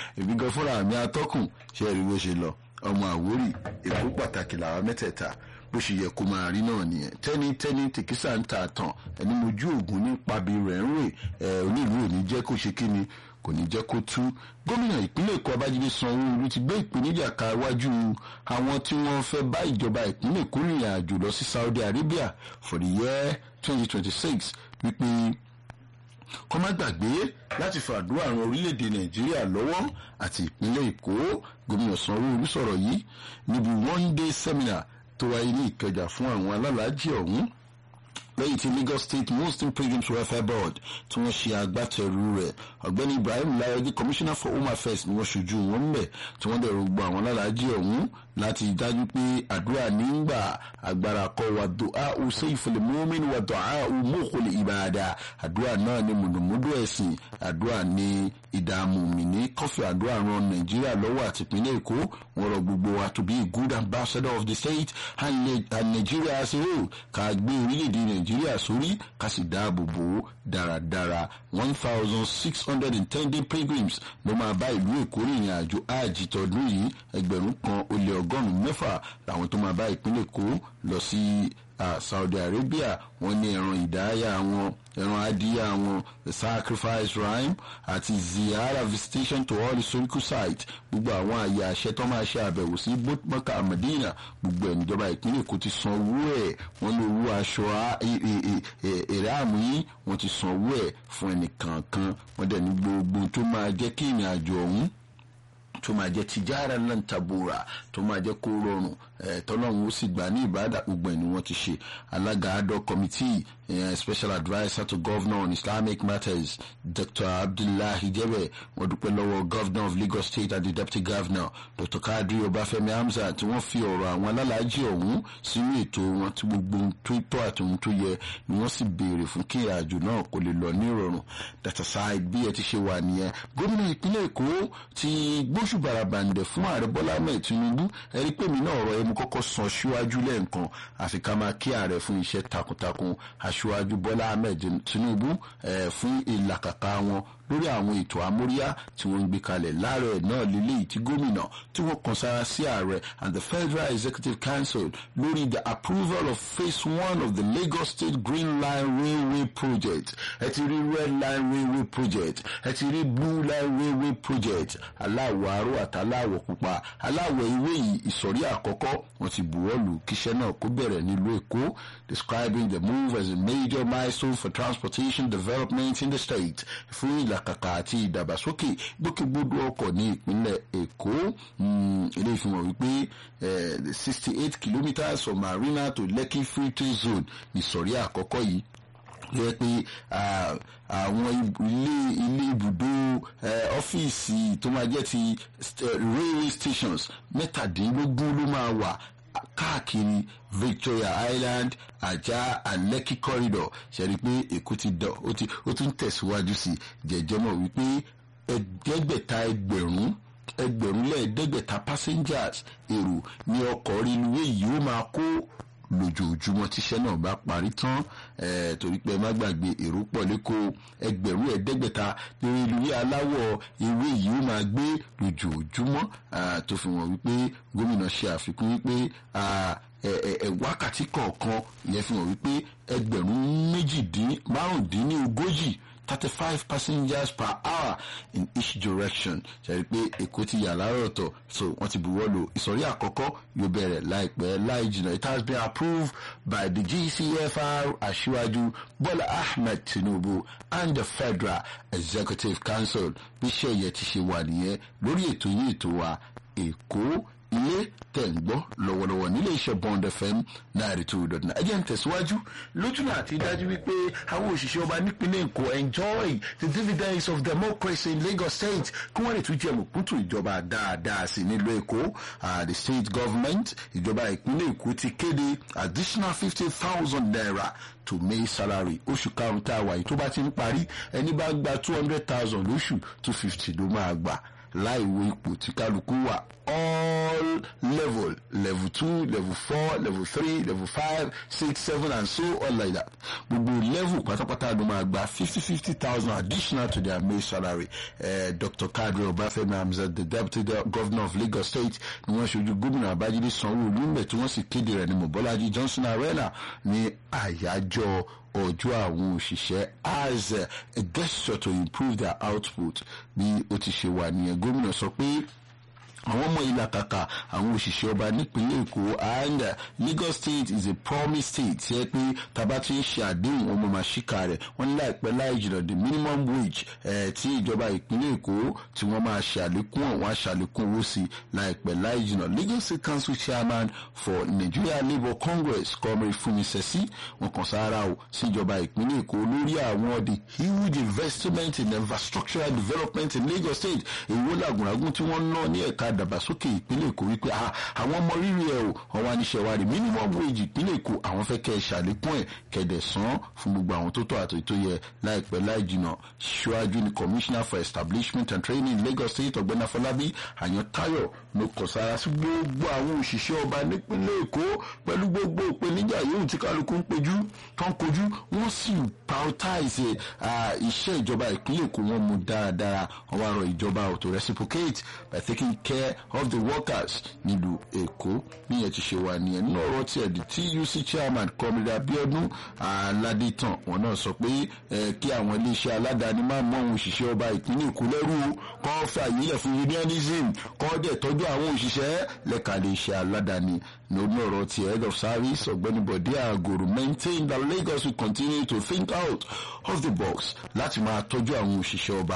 èmi gan fúnra mi atọ́kùn ṣe rí bó ṣe lọ ọmọ àwórì èkó pàtàkì làwọn mẹ́tẹ̀ẹ̀ta bó ṣe yẹ kó máa rí náà nìyẹn tẹ́ni tẹ́ni tèkísà ń ta tàn ẹni mojú ògùn ní pabi rẹ̀ ń rè ẹ̀ onílù ò ní jẹ́ kó ṣe kí ni kò ní jẹ́ kó tú gómìnà ìpínlẹ̀ èkó abájídé sanwó-olu ti gbé ìpèníjà ka iwájú àwọn tí wọ́n fẹ́ bá ìjọba ìpínlẹ̀ èkó rìnrìn àjò lọ sí saudi arabia for the year twenty twenty six wípé kọ́ má gbàgbé láti fàdúrà ran orílẹ̀-èdè nàìjíríà lọ́wọ́ àti ìpínlẹ̀ èkó gómìnà sanwó-olu sọ̀rọ̀ yìí níbi one day seminar tó wáyé ní ìkẹjà fún àwọn alálàájì ọ̀hún lẹ́yìn tí lagos state muslim pilgrims welfare board tí wọ́n ṣe agbátẹrù rẹ̀ ọ̀gbẹ́ni ibrahim layọ̀dí commissioner for home affairs ni wọ́n ṣojú wọn mbẹ̀ tí wọ́n dẹ̀rù gbọ́ àwọn alálàájì ọ̀hún láti dájú pé àdúrà nígbà agbára kọ wà dùá ù sẹ́yìfẹ̀lẹ̀ mọ́mìn wà dùá ù mọ́kòlẹ̀ ìbàdà àdúrà náà ni mùdùmùdù ẹ̀sìn àdúrà ní ìdààmú mi ní kọfí àdúrà ran nàìjíríà lọ́wọ́ àti ìpínlẹ̀ èkó wọn rọ gbogbo wa to be a good ambassador of the state and, and nigeria as a whole ká gbé orílẹ̀-èdè nàìjíríà sórí ká sì dáàbò bò ó dáradára one thousand six hundred and ten day pilgrims ló máa bá ìlú èkó rìnrìn àjò áàjì tọdún yìí ẹgbẹ̀rún kan ó lé ọgọ́rùn-ún mẹ́fà làwọn tó máa bá ìpínlẹ̀ èkó lọ sí saudi arabia wọ́n ní ẹran ìdáyà wọn ẹran adìyà wọn the sacrifice rhyme àti ziyara visitation to all historical sites gbogbo àwọn àyè àṣẹ tó máa ṣe àbẹ̀wò sí mọ́kà àmàdínà gbogbo ẹ̀ níjọba ìpínlẹ̀ èkó ti san owó ẹ̀ wọ́n ní owó aṣọ èrè àmú yìí wọ́n ti san owó ẹ̀ fún ẹnìkankan wọ́n dẹ̀ ní gbogbo tó máa jẹ́ kí ìrìn àjò ọ̀hún tó máa jẹ́ tìjára náà tabora tó máa jẹ́ kó rọrùn tọ́lọ́run ó sì gbà ní ìbáàdà gbogbo ẹ̀ ni wọ́n ti ṣe alága adọ committee uh, special adviser to governor on islamic matters dr abdullahi jebe wọ́n dúpẹ́ lọ́wọ́ governor of lagos state and the deputy governor dr kadri ọbáfẹ́mi hamza tí wọ́n fi ọ̀rọ̀ àwọn alálàájì ọ̀hún sínú ètò wọn tí gbogbo ohun tó tọ́ àti ohun tó yẹ ni wọ́n sì béèrè fún kí ìrìnàjò náà kó lè lọ ní ìrọ̀rùn data side bí ẹ ti ṣe wà nìyẹn gómìnà ìpínlẹ̀ èkó ti gbóṣù bàràbàǹdẹ̀ fún ààrẹ bọ́lá ahmed tinubu ẹ̀rí pé mi náà ọ̀rọ̀ ẹ mo kọ́kọ́ sọ síwájú lẹ́ẹ̀kan àfi ká máa kí ààrẹ fún iṣẹ́ takuntakun aṣíwájú bọ́lá ahmed tinubu fún ìlàkàkà wọn lórí àwọn ètò amóríyá tí wọ́n ń gbé kalẹ̀ láàrẹ̀ náà lélẹ́yìí tí gómìnà tí wọ́n kan sára sí ààrẹ and the federal executive council lórí the approval of phase one of the lagos state green line railway project ẹ ti rí red line railway project ẹ ti rí blue line railway project aláwọ̀ aró àtàláwọ̀ pupa aláwọ̀ ewé yìí ìsọ̀rí àkọ́kọ́ wọ́n ti buwọ́lù kíṣẹ́ náà kó bẹ̀rẹ̀ nílùú èkó describing the move as a major milestone for transportation development in the state fún ìlàkàkà àti ìdàgbàsókè gbókègbodò ọkọ̀ ní ìpínlẹ̀ èkó eléyìí fi hàn wípé sixty eight kilometres from marina to lekki free trade zone ìsọ̀rí àkọ́kọ́ yìí yẹ pé àwọn ilé ilé ibùdó ọ́fíìsì tó máa jẹ́ ti railway stations mẹ́tàdínlógún ló máa wà káàkiri victoria island ajá and lekki corridor ṣẹ̀rí pé èkó ti dọ̀ ó tún tẹ̀síwájú sí jẹ̀jẹ̀mọ̀ wípé ẹgbẹ̀ta ẹgbẹ̀rún ẹgbẹ̀rún lẹ́ẹ̀ẹ́dẹ́gbẹ̀ta passengers èrò ní ọkọ̀ reluwé yìí ó máa kó lójoojúmọ́ tíṣẹ́ náà bá parí tán torí pé ẹ má gbàgbé èrò pọ̀ lẹ́kọ̀ọ́ ẹgbẹ̀rún ẹ̀ẹ́dẹ́gbẹ̀ta reluwé aláwọ̀ ewé yìí ó máa gbé lójoojúmọ́ tó fi hàn wípé gómìnà ṣe àfikún wípé wákàtí kọ̀ọ̀kan ìyẹn fi hàn wípé ẹgbẹ̀rún méjìdín márùndínlógójì thirty five passengers per hour in each direction ṣàrí pé èkó ti yà láàárọ̀ ọ̀tọ̀ so wọ́n ti buwọ́ lù ìsọ̀rí àkọ́kọ́ yóò bẹ̀rẹ̀ láìpẹ́ láì jìnnà it has been approved by the gcfr aṣíwájú bọ́lá ahmed tinubu and the federal executive council bí iṣẹ́ yẹn ti ṣe wà nìyẹn lórí ètò yìí ètò wa èkó ilé tẹ̀ ń gbọ́ lọ́wọ́lọ́wọ́ nílé iṣẹ́ bond fm náírà two dot nine ẹjẹ́ ń tẹ̀síwájú lójúnà àti dájú wípé àwọn òṣìṣẹ́ ọba nípínlẹ̀ èkó enjoy the dividends of democracy in lagos state kí wọ́n lè tún jẹ́ mọ̀kútù ìjọba dáadáa sí nílùú èkó the state government ìjọba ìpínlẹ̀ èkó ti kéde additional fifty thousand naira to may salary oṣù karùn-ún tá a wà yìí tó bá ti ń parí ẹni bá gba two hundred thousand lóṣù two fifty ló máa gbà láì wo ipò tí kálukú wà all all level level two level four level three level five six seven and so on like that gbogbo level pátápátá ló máa gba fifty fifty thousand additional to their main salary uh, dr kadri obafemi hamzat the deputy governor of lagos state ni wọ́n ṣojú gómìnà abájídé sanwó-olu ńbẹ tí wọ́n sì kéde rẹ̀ ní mobolaji johnson arena ní àyájọ́ ọjọ́ àwọn òṣìṣẹ́ as a gesture to improve their output bí ó ti ṣe wà nìyẹn gómìnà sọ pé àwọn ọmọ ìlàkàkà àwọn òṣìṣẹ́ ọba nípínlẹ̀ èkó and uh, lagos state is a promise state tí ẹ pé tàbá tí ń ṣe àdéhùn ọmọ màṣíkà rẹ̀ wọ́n ní láìpẹ́ láì jìnnà the minimum wage eh, tí ìjọba ìpínlẹ̀ èkó tí wọ́n máa ṣe àlékún àwọn aṣàlékún owó sí láìpẹ́ láì jìnnà lagos state council chairman for nigeria labour congress comrade fumi sesi wọn kàn sára o sí ìjọba ìpínlẹ̀ èkó lórí àwọn the huge investment in infrastructural development in lagos state èwo làgùnràgùn tí wọ́n ná ní ẹ̀ka ìdàgbàsókè ìpínlẹ̀ èkó wípé àwọn ọmọ rírì ẹ̀ o wọn wá níṣẹ́ wa rí minimum wage ìpínlẹ̀ èkó àwọn fẹ́ kẹ́ ẹ ṣàlékún ẹ̀ kẹ̀dẹ̀ san fún gbogbo àwọn tó tọ́ àti tó yẹ láìpẹ́ láì jìnà ṣíwájú ni commissioner for establishment and training lagos state ọ̀gbẹ́ni afọlábí àyàntáyọ̀ ló kọ̀ sára sí gbogbo àwọn òṣìṣẹ́ ọba nípínlẹ̀ èkó pẹ̀lú gbogbo ìpèníjà yòówù tí kálukú ń pejú tó ń kojú wọ́n sì prioritize iṣẹ́ ìjọba ìpínlẹ̀ èkó wọn mú dáradára wọ́n wá rọ ìjọba to reciprocate by taking care of the workers nílùú èkó níyẹn ti ṣe wà nìyẹn nínú ọ̀rọ̀ tiẹ̀ di tuc chairman kọ́mídà abiodun aládìtàn wọn náà sọ pé kí àwọn iléeṣẹ́ aládàáni máa mọ àwọn òṣìṣẹ́ ọba ìpínlẹ̀ èkó lẹ́rú kọ́ fẹ́ àyílẹ̀ fún unionism kọ́ dẹ̀ tọ́jú àwọn òṣìṣẹ́ lẹ́ka iléeṣẹ́ aládàáni lórí ọ̀rọ̀ ti head of service ọ̀gbẹ́ni bọ̀dé àgòrò maintain that lagos will continue to think out of the box láti máa tọ́jú àwọn òṣìṣẹ́ ọba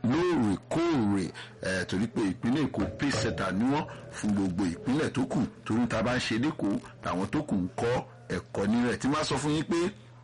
lóòrèkóòrè ẹ torí pé ìpínlẹ̀ èkó pèsèta ni wọ́n fún gbogbo ìpínlẹ̀ tó kù torí ta bá ń ṣe lẹ́kọ̀ọ́ làwọn tó kù ń kọ́ ẹ̀kọ́ nírẹ̀ tí máa sọ fún yín pé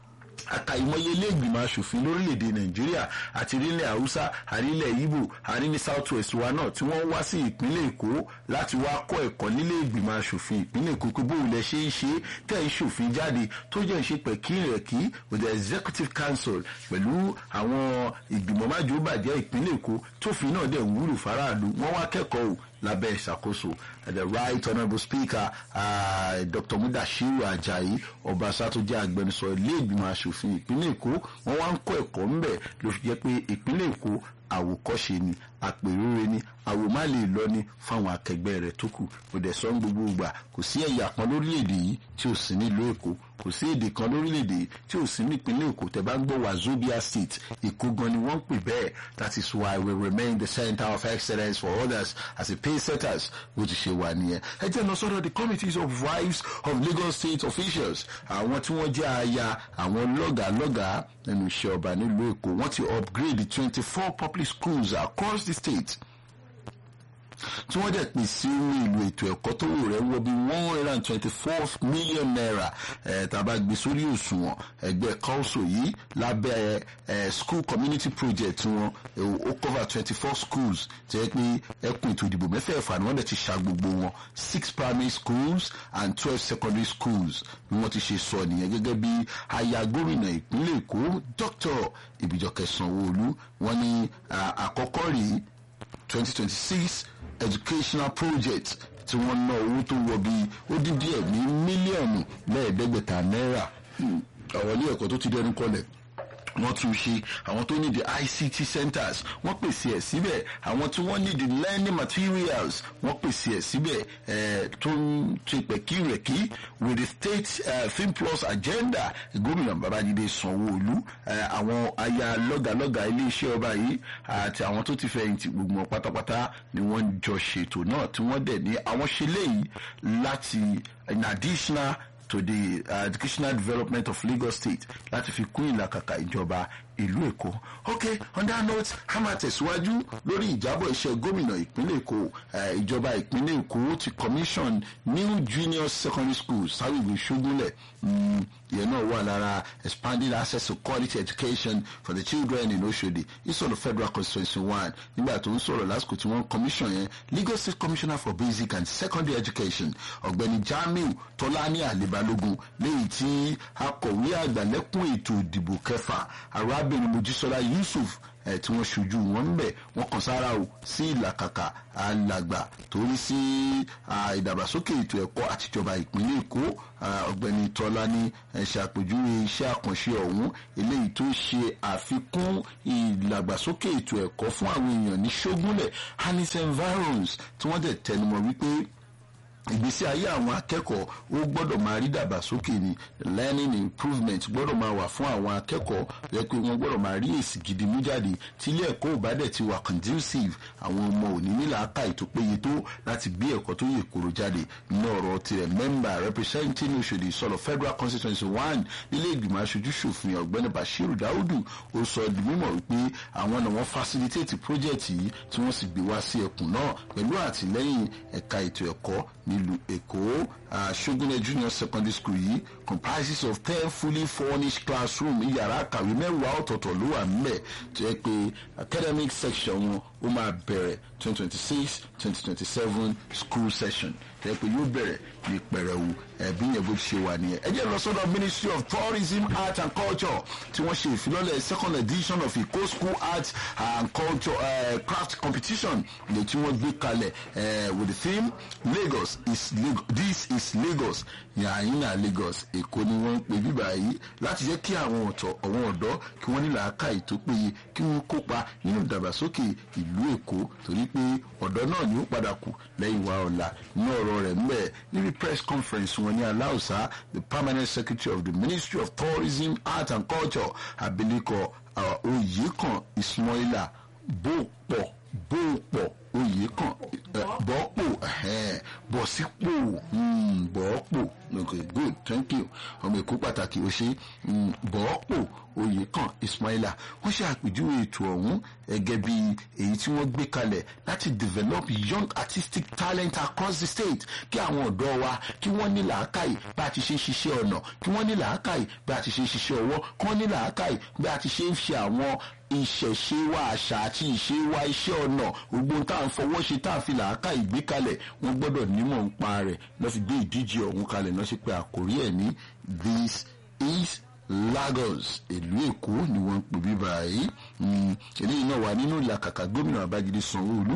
àkàìmọye ilé ìgbìmọ̀ asòfin lórílẹ̀‐èdè nàìjíríà àti orílẹ̀ haúsá àrílẹ̀ ibo àrí ní south west wa náà tí wọ́n wá sí ìpínlẹ̀ èkó láti wá kọ́ ẹ̀kọ́ nílé ìgbìmọ̀ asòfin ìpínlẹ̀ èkó pé bóun lẹ ṣe ń ṣe tẹ̀ ń ṣòfin jáde tó jẹ́ ìṣe pẹ̀kí rẹ̀ kí with the executive council pẹ̀lú àwọn ìgbìmọ̀ májòbàjẹ́ ìpínlẹ̀ èkó tófin náà dẹ̀ ń wúlò faraàlú wọ́n wá kẹ́kọ̀ọ́ lábẹ́ ìṣàkóso the right honourable speaker uh, dr mudashiru ajayi ọbaṣá tó jẹ́ agbẹnusọ ilé ìgbìmọ̀ asòfin ìpínlẹ̀ èkó wọ́n wá ń kọ́ ẹ̀kọ́ ńbẹ̀ ló fi jẹ́ pé ìpínlẹ̀ èkó àwòkọ́ṣe ni àpèrúre ni àwòmá lè lọ ní fáwọn akẹgbẹ́ rẹ̀ tó kù kò dẹ̀ sọ ń gbogbo ìgbà kò sí ẹ̀yà kan lórílẹ̀‐èdè yìí tí ò sí nílùú èkó kò sí èdè kan lórílẹ̀‐èdè yìí tí ò sí nípínlẹ̀ èkó tẹ̀ bá ń gbọ́ wazobia state èkó gan ni wọ́n ń pè bẹ́ẹ̀ that is why we remain the center of excellence for others as a pay setters bó ti ṣe wà nìyẹn ẹ jẹ́ lọ sọ́dọ̀ the committees of wives of lagos state officials àwọn tí wọ́n jẹ́ aya àwọn lọ́gàálọ́gàá nínú iṣẹ́ ọba nílùú èkó wọ́n ti upgrade twenty four public schools across the state tí wọ́n dẹ̀ pè sí ohun èlò ètò ẹ̀kọ́ tó wò rẹ̀ wọ bí one hundred and twenty four million naira ẹ̀ tàbá gbé sórí òṣùwọ̀n ẹgbẹ́ council yìí lábẹ́ ẹ̀ school community project wọn ó cover twenty four schools tí ẹ pé ẹkùn ètò ìdìbò mẹ́fẹ̀ẹ̀fà ni wọ́n dẹ̀ ti ṣa gbogbo wọn six primary schools and twelve secondary schools ni wọ́n ti ṣe sọ nìyẹn gẹ́gẹ́ bí aya gómìnà ìpínlẹ̀ èkó dr ìbíjọkẹ́ sanwó-olú wọ́n ní àkọ́kọ́ rèé twenty twenty six educational project tí wọ́n ná owó tó wọ bí ó dín díẹ̀ ní mílíọ̀nù lẹ́ẹ̀ẹ́dẹ́gbẹ̀ta náírà àwọn ilé ẹ̀kọ́ tó ti dẹnu kọlẹ̀ wọ́n tún ṣe àwọn tó need the ict centers wọ́n pèsè ẹ̀ síbẹ̀ àwọn tí wọ́n need the learning materials wọ́n pèsè ẹ̀ síbẹ̀ ẹ̀ tó ń ṣe pẹ̀kírẹ̀kí with the state uh, film plus agenda gómìnà babájídé sanwó-olú àwọn aya lọ́gàlọ́gà iléeṣẹ́ ọba yìí àti àwọn tó ti fẹ̀yìntì gbogbo wọn pátápátá ni wọ́n jọ ṣètò náà tí wọ́n dẹ̀ ní àwọn ṣe léyìí láti in additional to the uh, educational development of lagos state láti fi kún ìlàkàkà ìjọba ìlú èkó ok on that note a máa tẹ̀síwájú lórí ìjábọ̀ iṣẹ́ gómìnà ìpínlẹ̀ èkó ìjọba ìpínlẹ̀ èkó ti commission new junior secondary school sáwìgbì ṣógúnlẹ̀ ìyẹn náà wà lára expanding access to quality education for the children in oshodi ìsọ̀rọ̀ federal constituency one nígbà tó ń sọ̀rọ̀ lásìkò tí wọ́n commission yẹn lagos state commissioner for basic and secondary education ọ̀gbẹ́ni jamiu tọ́lání àlebálógún léyìí tí akọ̀wé àgbàlẹ́kùn ètò ìdìbò kẹfà arábìnrin mojísọ́lá yusuf ẹ̀ tí wọ́n ṣojú wọn ń bẹ̀ wọ́n kàn sára o sí ìlàkàkà alàgbà torí sí ìdàgbàsókè ètò ẹ̀kọ́ àtijọba ìpínlẹ̀ èkó ọ̀gbẹ́ni tọ́lá ní ṣàpèjúwe iṣẹ́ àkànṣe ọ̀hún eléyìí tó ṣe àfikún ìdàgbàsókè ètò ẹ̀kọ́ fún àwọn èèyàn ní ṣógúnlẹ̀ hanis environs tí wọ́n dẹ̀ tẹnumọ́ wípé ìgbésí ayé àwọn akẹ́kọ̀ọ́ ó gbọ́dọ̀ máa rí dàgbàsókè ni learning improvement gbọ́dọ̀ máa wà fún àwọn akẹ́kọ̀ọ́ rẹ pé wọ́n gbọ́dọ̀ máa rí èsì gidi mú jáde tí ilé ẹ̀kọ́ ò bá dẹ̀ ti wà conducive àwọn ọmọ òní nílà aka ètò péye tó láti gbé ẹ̀kọ́ tó yè kóró jáde ní ọ̀rọ̀ tirẹ̀ member representing Oṣòdì sọ̀rọ̀ federal constituency one nílé ìgbìmọ̀ aṣojú ṣòfin ọ̀gbẹ́ni Bashiru Daudu ó sọ di mímọ̀ wípé àwọn náà wọ́n facilitate project yìí tí wọ́n sì gbé wá sí ẹkùn náà pẹ̀lú àtìlẹ́yìn ẹ̀ka ètò ẹ̀kọ́ nílùú èkó ṣógúnlẹ̀ junior secondary school yìí comprises of ten fully furnished classroom yàrá kàwé mẹ́wàá ọ̀tọ̀ọ̀tọ̀ ló wà nílẹ̀ tó yẹ pé academic section wọn ó máa bẹ̀rẹ̀ twenty twenty six twenty twenty seven school session tó yẹ pé yóò bẹ̀rẹ̀ ní pẹ̀rẹ̀wù ẹ̀bí yẹn bó ṣe wà nìyẹn. ẹ jẹ́ lọ sọ́dọ̀ ministry of tourism art and culture tí wọ́n ṣe ìfilọ́lẹ̀ second edition of Èkó school art and culture uh, craft competition lè tí wọ́n gbé kalẹ̀ uh, with the theme Lagos is Lagos this is Lagos yàyínà Lagos Èkó ni wọ́n ń pè bíbá yìí láti jẹ́ kí àwọn ọ̀tọ̀ àwọn ọ̀dọ́ kí wọ́n ní làákàyè tó péye kí wọ́n kópa nínú ìdàgbàsókè ìlú Èkó torí pé ọ̀dọ́ náà ni ó padà kù lẹ́yìn wa ọ̀la ní ọ̀rọ̀ rẹ̀ mbẹ́ níbi press conference wọn ní aláùsá the permanent secretary of the Ministry of Tourism Art and Culture abilékọ Oyèkàn Ismaila Bópọ̀ Bópọ̀ Oyèkàn Bọ́pọ̀ Bọ̀sípò Bọ́pọ̀ okay good thank you ọmọ èkó pàtàkì ó ṣe Bọ́pọ̀ Oyèkàn Ismaila wọ́n ṣe àpèjúwe ètò ọ̀hún gẹ́gẹ́ bí èyí tí wọ́n gbé kalẹ̀ láti develop young artistic talent across the state kí àwọn ọ̀dọ́ wa kí wọ́n ní làákàyè bá a ti ṣe ń ṣiṣẹ́ ọ̀nà kí wọ́n ní làákàyè bá a ti ṣe ń ṣiṣẹ́ ọwọ́ kí wọ́n ní làákàyè bá a ti ṣe ń ṣe àwọn ìṣẹ̀ṣe wa àṣà àti ìṣe wa iṣẹ́ ọ̀nà gbogbo tá à ń fọwọ́ ṣe tá à fi làákàyè gbé kalẹ̀ wọ́n gbọ́dọ̀ nímọ̀ ń pa rẹ̀ lọ́ fi gbé ìdíje ọ̀hún kalẹ̀ náà ṣe pé àkórí ẹ̀ ní this is Lagos ìlú Èkó ni wọ́n ń pè bí báyìí eléyìí náà wà nínú ìlàkàkà gómìnà Babájídé Sanwó-Olú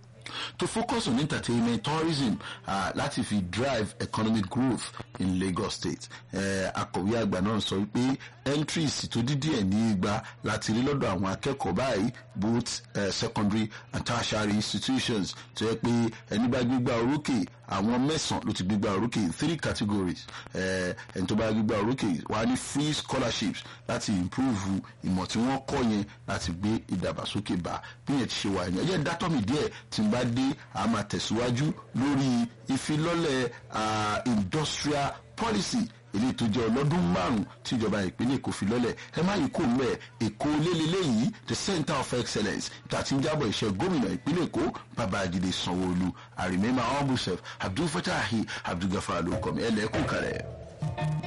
to focus on entertainment tourism uh, láti fi drive economic growth in Lagos State akọ̀wé àgbà náà sọ pé entries tó dídí ẹ̀ ní igba láti rí lọ́dọ̀ àwọn akẹ́kọ̀ọ́ báyìí both uh, secondary and tertiary institutions tó yẹ pé ẹni bá gbégbá orókè àwọn mẹ́sàn-án ló ti gbégbá orókè in three categories ẹni tó bá gbégbá orókè wà ní free scholarships láti improve ìmọ̀ tí wọ́n kọ́ yẹn láti gbé ìdàgbàsókè bá bí yẹn ti ṣe wà yẹn ẹ jẹ́ dátọ́ mi díẹ̀ tí n bá dé a máa tẹ̀síwájú lórí ìfilọ́lẹ̀ industrial policy èyí tó jẹ́ ọlọ́dún márùn-ún tí ìjọba ìpínlẹ̀ Èkó fi lọ́lẹ̀ ẹ má yìí kó mẹ́ Èkó lélẹ́lẹ́ yìí the center of excellence tàti ń jábọ̀ iṣẹ́ gómìnà ìpínlẹ̀ Èkó Babájídé Sanwó-Olú I remember humble self Abdul Fatahi Abdul Gafar ló kọ́ mi ẹ lẹ́kùn kalẹ̀.